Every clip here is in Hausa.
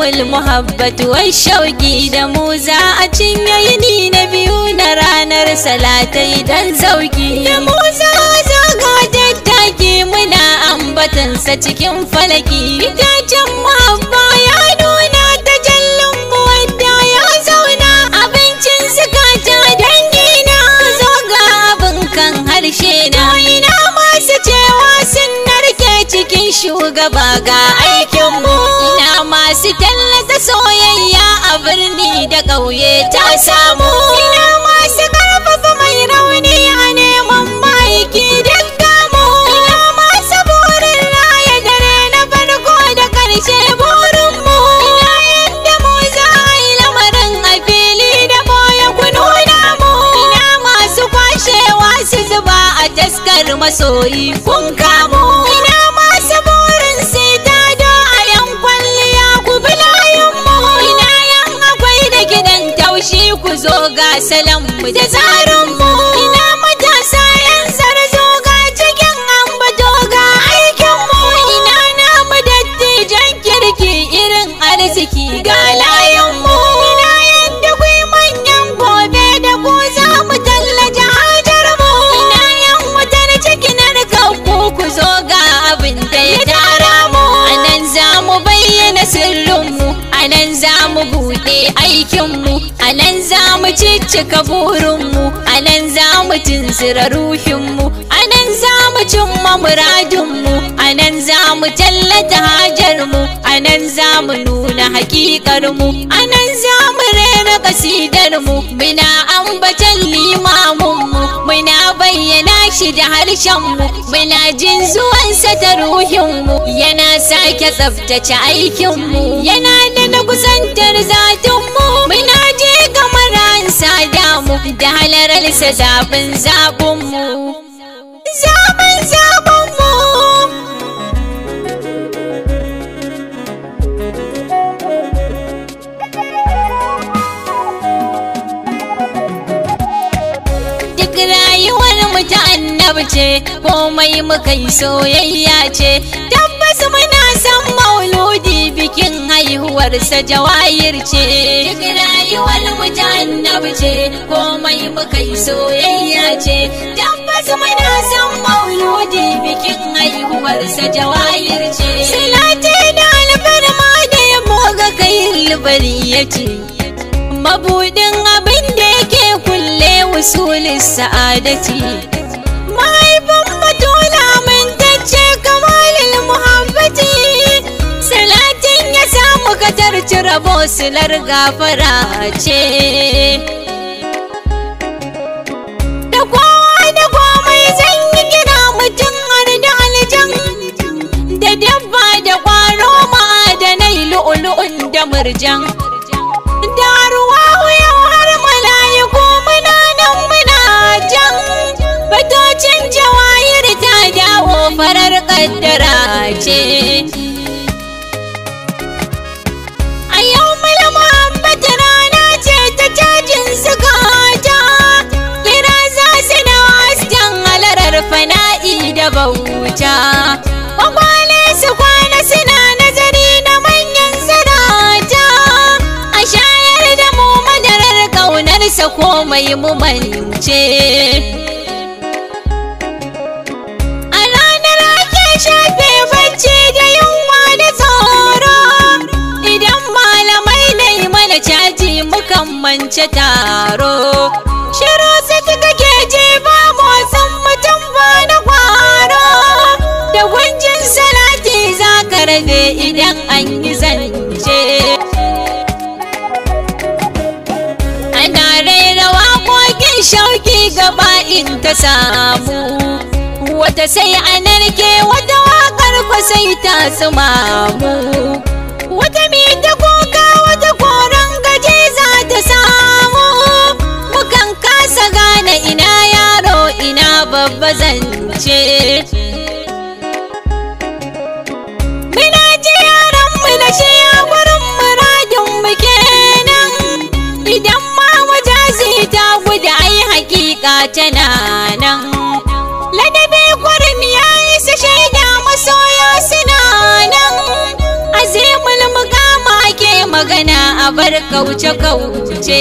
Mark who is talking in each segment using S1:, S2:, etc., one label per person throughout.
S1: yawmul muhabbat wai shauki da mu za a cinye yini na biyu na ranar salatai dan zauki da mu za a zaga tattaki muna ambatansa cikin falaki itacen muhabba ya nuna ta jallin mu wanda ya zauna abincin zukata dangi na zo ga abin kan harshe na ina masu cewa sun narke cikin shugaba ga aikinmu ina masu tallata soyayya a birni da ƙauye ta samu ina masu karfafa mai rauni a neman maiki dukka mu ina masu burin raya dare na farko da ƙarshe burinmu ina yadda mu za a yi lamarin a fili da boye ku nuna mu ina masu kwashewa su zuba a taskar masoyi kun kamo ina masu burin sai ta do a yan kwalliya ku bi layinmu ina yan akwai da gidan taushi ku zo ga mu da tsarinmu ina matasa yan zarzo ga cikin ambato ga aikinmu ina namu dattijan kirki irin arziki ga layinmu ina yadda kwai manyan gobe da ku za mu tallace hajarmu ina yan wutar cikinar kanku ku zo ga abin da ya tara mu anan za mu bayyana sirrinmu anan za mu buɗe aikinmu anan za mu ciccika burinmu anan za mu tunzura ruhinmu anan za mu cimma muradinmu anan za mu tallata hajarmu anan za mu nuna hakikarmu anan za mu rera kasidarmu muna ambatan limamunmu muna bayyana shi da harshenmu muna jin zuwansa ta ruhinmu yana sake tsaftace aikinmu yana da na kusantar zatinmu muna je kamar an damu da halararsa zaɓin zaɓinmu zaɓin zaɓinmu duk rayuwar mu ta annabi ce komai muka yi soyayya ce tabbas muna san mauludi bikin haihuwarsa jawahir ce duk rayuwar mu ta annabi ce komai muka yi soyayya ce tabbas muna san mauludi bikin haihuwarsa jawahir ce silati da alfarma da ya moga kai libari ya ce mabudin abin da yake kulle usulin sa'adati mahaifin batula mintacce kamalin muhabbati salatin ya samu katarci rabo silar gafara ce da kowa da komai zan yi gina mutum har da aljan da dabba da kwaro ma'adanai lu'ulu'un da murjan da ruwa yau har mala'iku muna nan muna jan batocin jawahir ta dawo farar kaddara ce a yau mala muhammad rana ce ta cajin zukata kira za su na hasken halarar fana'i da bauta kwakwale su kwana suna nazari na manyan zarata a shayar da mu madarar ƙaunarsa komai mu mance a ranar ake shafe bacci da yunwa da tsoro idan malamai na yi mana caji mukan mance taro shiru su kake je ba motsin mutum ba na kwaro da gunjin salati za ka rabe idan an yi zance ana raira waƙoƙin shauki gaba in ta samu wata sai a narke wata waƙar kwa sai ta sumamu wata mi ta kuka wata koren gaje za ta samu mukan kasa gane ina yaro ina babba zance Muna ji yaran mu da shi a gurin muradin mu kenan idan ma wajazi ta guda ai hakika tana nan ladabi gurin ya isa shaida masoya suna nan azimul mukama ke a bar kauce-kauce.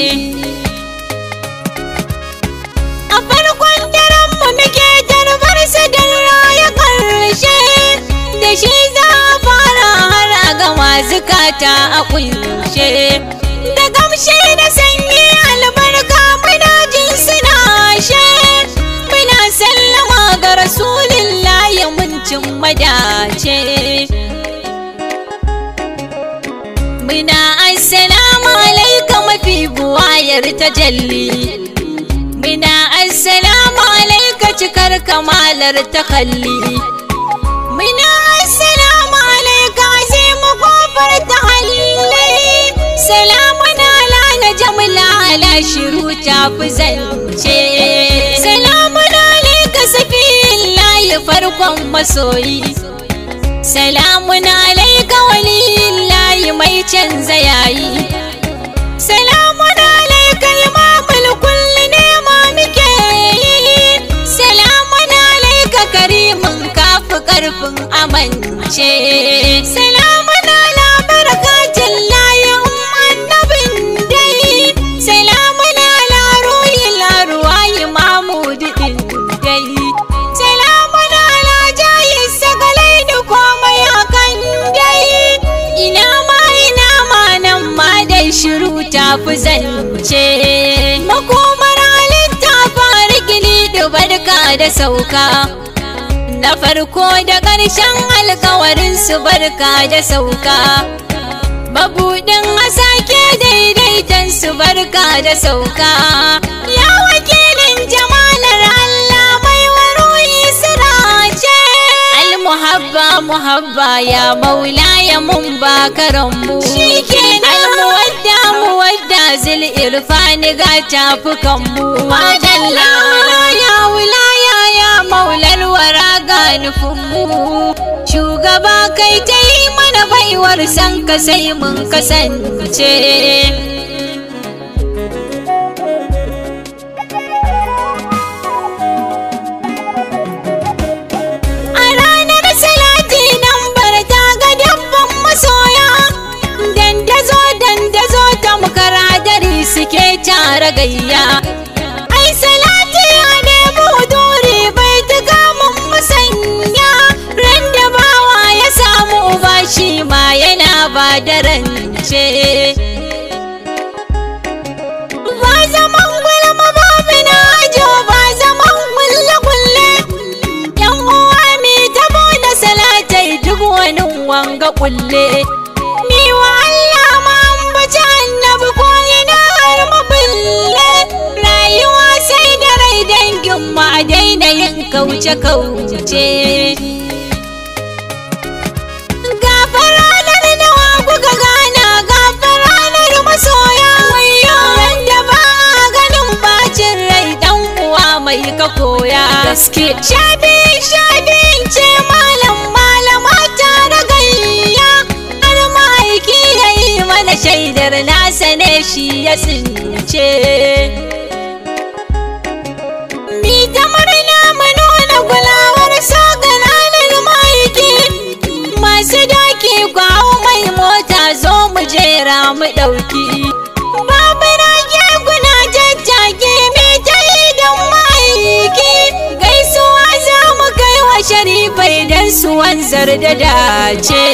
S1: A farkon daren mu muke tarbar da raya ƙarshe, da shi za a fara har a gama zukata a kunshe. Da gamshe da sanyi albarka muna jin suna she, muna sallama ga rasulillahi mun cin madace. Muna assalamu alaika mafi buwayar tajalli. Muna assalamu alaika cikar kamalar takalli. Muna assalamu alaika azimu kofar tahalli. Salamun ala na jamla ala shiru ta fi zance. Salamun alaika safiyin layi farkon masoyi. Salamun alaika waliyin layi mai canza yayi. Salamun alaika imamul kulli ne ma muke yi. Salamun alaika karimin kafi karfin amince. Salamun ala barakatin layin annabin dai. Salamun ala ruhin laruwa imamu didin dai. Salamun ala jayi sagalai da komai hakan dai. Ina ma ina ma nan ma dai shiru ta fi zance. Makomar halitta fara gili da barka da sauka. Na farko da ƙarshen alkawarin su barka da sauka. Mabuɗin asake daidaiton su barka da sauka. Ya wakilin jamalar Allah mai waruyi sirace. Almuhabba muhabba ya maula ya mun bakaranmu. Almuwadda muwadda zil irfani ga tafukanmu. Madalla ya wulaya ya maular wara ga nufinmu. Shugaba kai ta yi mana baiwar san ka sai mun kasance. A ranar salati nan bar ta ga dabban masoya dandazo dandazo tamkar hadari suke tara gayya ai salati ya nemi duri bai tuka mun musanya ran da bawa ya samu uba shi ma yana ba da rance ba zaman gulma babu na ajo ba zaman kulle kulle yan uwa mi tabo da salatai duk wani wanga kulle mi wa Allah ma ambaci annabi ko ina har mabulle rayuwa sai da rai dangin mu a daina yin kauce kauce gafaranar nawa kuka gana gafaranar masoya wayo wanda ba a ganin bacin rai dan uwa mai ka koya gaske shabi shabi ce malam malama ta da gayya har ma'aiki ya yi mana shaidar nasa ne shi ya tsince Mi ta murna mu nuna kulawar so ga ranar maiki Masu doki kwawo mai mota zo mu jera mu ɗauki Babu rage guna jajjage mi ta yi don maiki Gaisuwa za mu kai wa sharifai don su wanzar da dace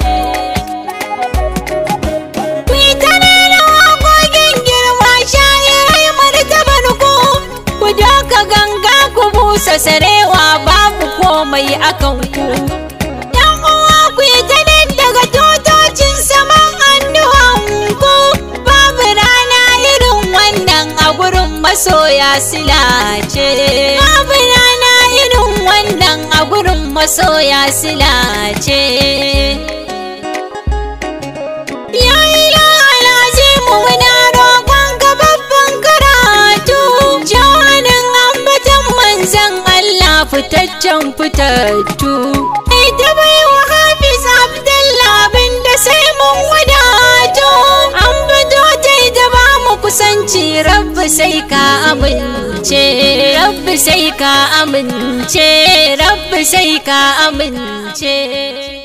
S1: Kwitare waƙoƙin girma shayarai martabar ku Ku doka ganga ku busa sarewa babu komai akan ku Yan uwa ku yi ta daga tutocin saman hannuwan ku Babu rana irin wannan a gurin masoya silace Babu rana irin wannan a gurin masoya silace Ya ilaha azimu muna roƙon ka babban karatu Jawanin ambatan manzan Allah fitaccen fitattu Ita bai wa Hafiz Abdallah abinda sai mun wadatu An fito ta ita ba mu kusanci rabbi sai ka amince Rabbi sai ka amince Rabbi sai ka amince